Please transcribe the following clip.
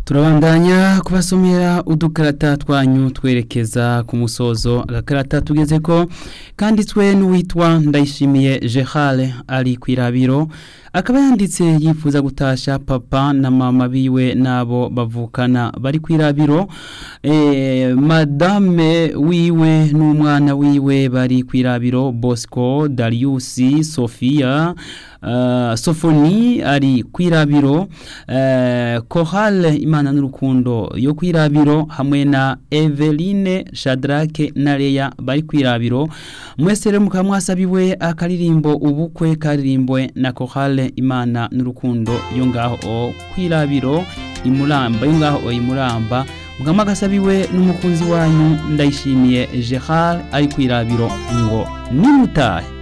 turabandanya kubasomera udukarata twanyu twerekeza ku musozo agakarata tugeze ko kanditswe n'uwitwa ndayishimiye Gerard ari ku irabiro akaba yanditse yifuza gutasha papa na mama biwe nabo bavukana bari ku irabiro eh, madame wiwe n'umwana wiwe bari ku irabiro Bosco Darius Sofia uh, Sofoni ari ku irabiro uh, Chorale Imana n'urukundo yo ku irabiro hamwe na Eveline Shadrake na Leya bari ku irabiro mwese rero mukaba mwasabiwe akaririmbo ubukwe karirimbwe na Chorale Imana n'urukundo yo ngaho kwirabiro imuramba yo ngaho imuramba mugama gasabiwe n'umukunzi wanyu ndayishimiye Gerard ari kwirabiro ngo nimutahe